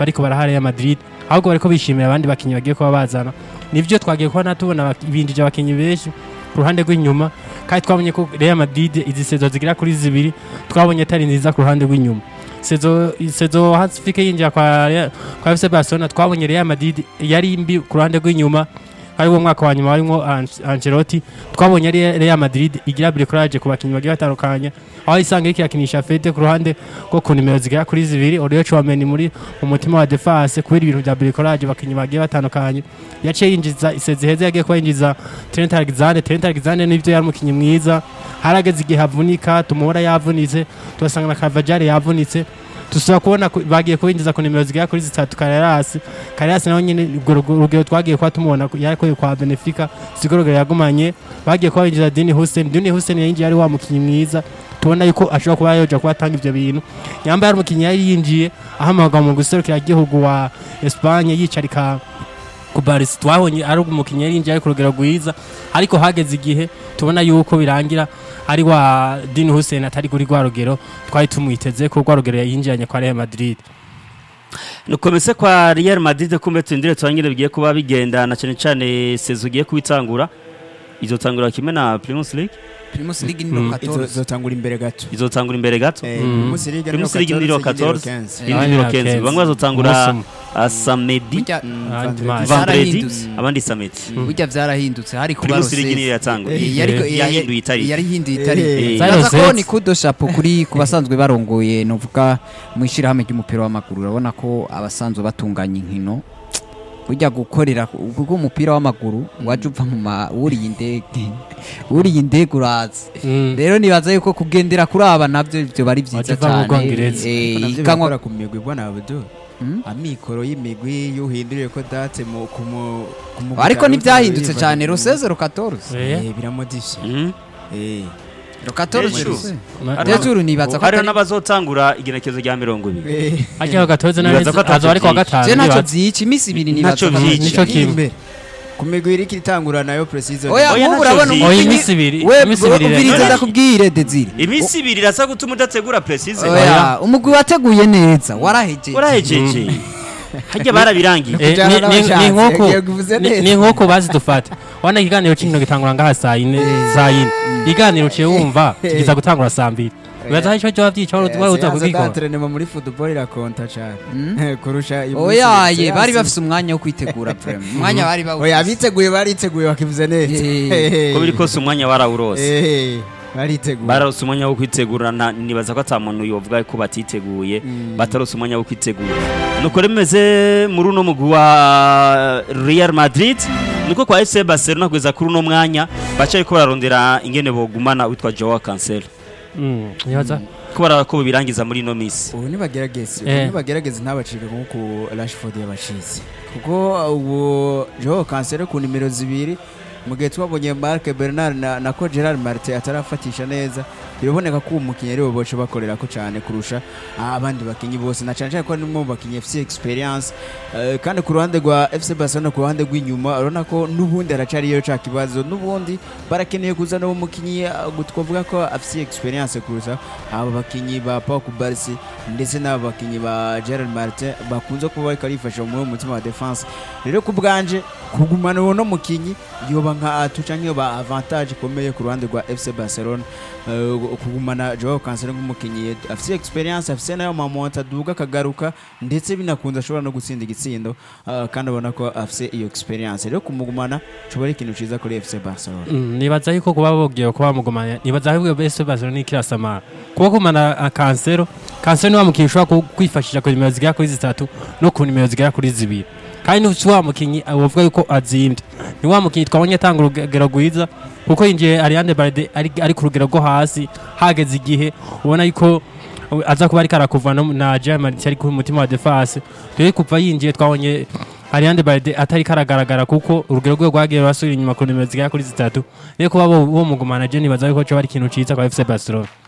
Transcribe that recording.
bariko baraha Real Madrid ahubwo bariko bishimira abandi bakinyi bagiye kuba bazana nivyo twagiye kubona tubona abak- binjije abakinyi benshi ku ruhande rw'inyuma kandi twabonye ko Real Madrid izi sezo zigira kuri zibiri twabonye atari nziza ku ruhande rw'inyuma sezo sezo hasifike yinjira kwa Real- kwa FC Barcelona twabonye Real Madrid yari mbi ku ruhande rw'inyuma ari wo mwaka wa nyuma warimo An- Ancelotti twabonye ari Real Madrid igira bricolage ku bakinyi bagiye batandukanye aho isanga iriko irakinisha Fede ku ruhande rwo ku nimero zigera kuri zibiri Oriol Chouameni muri mu mutima wa defense kubera ibintu bya bricolage bakinyi bagiye batandukanye yaciye yinjiza isezi heza yagiye kuba yinjiza Trent Alexander Trent Alexander nivyo yari umukinyi mwiza harageze igihe avunika tumubona yavunitse turasanga na Carvajal yavunitse tusaba kubona ku- bagiye kubinjiza ku nimero zigera kuri zitatu Carreras Carreras nawe nyine urwo rugo- urugero twagiye kuba tumubona ku- yarikuye kwa Benfica sigorogero yagumanye bagiye kuba binjiza Dini Hussein Dini Hussein yinjiye ari wa mukinyi mwiza tubona yuko ashobora kuba yoja kuba atanga ivyo bintu yambaye ari umukinyi yari yinjiye ahamagwa mu guserukira igihugu wa Espagne yicarika ku Barca twabonye ari umukinyi yari yinjiye ari ku rugero rwiza ariko hageze igihe tubona yuko birangira ari wa Dini Hussein atari kuri rwa rugero twari tumwiteze ko rwa rugero yinjiranye kwa Real Madrid nukomese kwa Real Madrid kumbe tindire twangire bigiye kuba bigendana cyane cyane sezo ugiye kubitangura izotangura kimwe na Primus League Primus League ni Mm. no Izo 14 zotangura imbere gato izotangura imbere gato Eh, Mm. Primus League Primus League ni ro 14 15. indi ni ro 15 bamwe bazotangura a samedi burya Mm, Ah, Vendredi. dimanche. vendredi Zarahindutse. abandi samedi burya vyarahindutse hari kuba Primus League niyo Rosesi. yatangura Eh, yariko- eh, yahinduye itariki yari hinduye Eh, itariki Zari Baza ko Rosette. ni kudo shapo kuri ku basanzwe barongoye novuga mu ishyirahamwe ry'umupira w'amaguru urabona ko abasanzwe batunganya inkino burya gukorera kuko umupira w'amaguru waje uva mu ma wuriye indege wuriye indege uraza Mm. rero nibaza yuko kugendera kuri aba nabyo ibyo bari byiza Waje uva mu cyane Bwongereza. Eh, navyo ikanwa birakora ku migwi bwana Abdul Mm? amikoro y'imigwi yuhinduriye ko date mu ku mu ku mugwi ariko cyane ntibyahindutse uzaba cyane yiva- roseze rukatorze Eh, Eh, biramodifye Mhm. eh rukatorze Hejuru. ma- hejuru nibaza ko hariho atari n'abazotangura igenekezo rya mirongo ibiri eh Ariko gatoze Nibaza ko nazo ari kwa atavyo gatanu je ntacyo nibaza. byica iminsi ibiri nibaza Ntacyo ko- vyica. nico kimwe imbere ku migwi iriko itangura nayo precision oya Oya, nk'ubu ntacyo urabona vyica. oya umukinyi- iminsi ibiri we iminsi ibiri ubwiriza rero. ndakubwire dezire iminsi ibiri irasa gutuma udategura precise oya umugwi wateguye neza warahejeje urahejeje harya barabirangiye Eh, Kujana ni- ni- n'abashatse, ni nk'uko yagiye kuvuze ni- neza. ni nk'uko bazidufata wana ikiganiro kino gitangura ngaha saa yine saa yine ikiganiro uciye wumva kiza gutangura saa mbili wibaza aho ico cyoba vyica wari wari uza kubikora d'entraînement muri football irakonta cyane kurusha iyo oya munsi- ye bari seanse- bafise umwanya wo kwitegura prem umwanya bari oya bawufise abiteguye bariteguye bakivuze neza Eh. ko biri kose umwanya warawurose Eh, bariteguye bararose umwanya wo kwitegura nta- nibaza ko ata muntu yovuga ko batiteguye batarose umwanya wo kwitegura nuko remeze muri uno mugwi wa Real Madrid niko kwa FC Barcelona kugeza kuri uno mwanya baca ariko bararondera ingene bogumana witwa Joao Cancelo Mm, nibaza ko baraba ko birangiza muri ino misi ubu nibagerageze ubu Eh. nibagerageze ntabacike nk'uko Rashford yabacitse kuko ubu Joao Cancelo ku nimero zibiri mu gihe twabonye Marc Bernard na, na ko Gerard Martin atarafatisha neza biraboneka ko uwo mukinnyi ariwe boce bakorera ko cyane kurusha abandi bakinnyi bose na cyane cyane ko nimwe mu bakinnyi FC experience Eh, kandi ku ruhande rwa FC Barcelona ku ruhande rw'inyuma urabona ko n'ubundi haracariyo ca kibazo n'ubundi barakeneye kuzana uwo mukinnyi eh, twavuga ko afite experience kurusha aba bakinnyi ba Pau Kubarsi ndetse n'aba bakinnyi ba Gerard Martin bakunze kuba bariko barifasha mu mutima wa defense rero ku bwanje kugumana uwo no mukinnyi yoba nka atu canke yoba avantage ikomeye ku ruhande rwa FC Barcelona Eh, kugumana Joao Cancelo nk'umukinnyi afite experience afite nayo mamonta aduga akagaruka ndetse binakunze ashobora no gutsinda igitsindo eh, kandi abona ko afite iyo experience rero kumugumana coba ari ikintu ciza kuri FC Barcelona Mm, nibaza yuko kuba bogiye kuba bamugumanya nibaza ahubwo bese Barcelona ikirasamara kuba kumana a Cancelo Cancelo ni wa mukinyi ushobora ku- kwifashisha ku nimero zigera kuri zitatu no ku nimero zigera kuri zibiri kandi ni wa mukinyi uh, wovuga yuko azimbye ni wa mukinyi twabonye atanga urugero rwiza kuko yinjiye Ariane Balde ari, ari ku rugero rwo hasi hageze igihe ubona yuko uh, aza kuba ariko arakuva no- na German ari ku mutima wa defense rero kuva yinjiye twabonye Ariane Balde atari karagaragara kuko urugero rwe rwagiye rasubira inyuma ku nimero zigera kuri zitatu rero kuba bo bo mugumana je nibaza yuko cyo ari ikintu ciza kwa FC Barcelona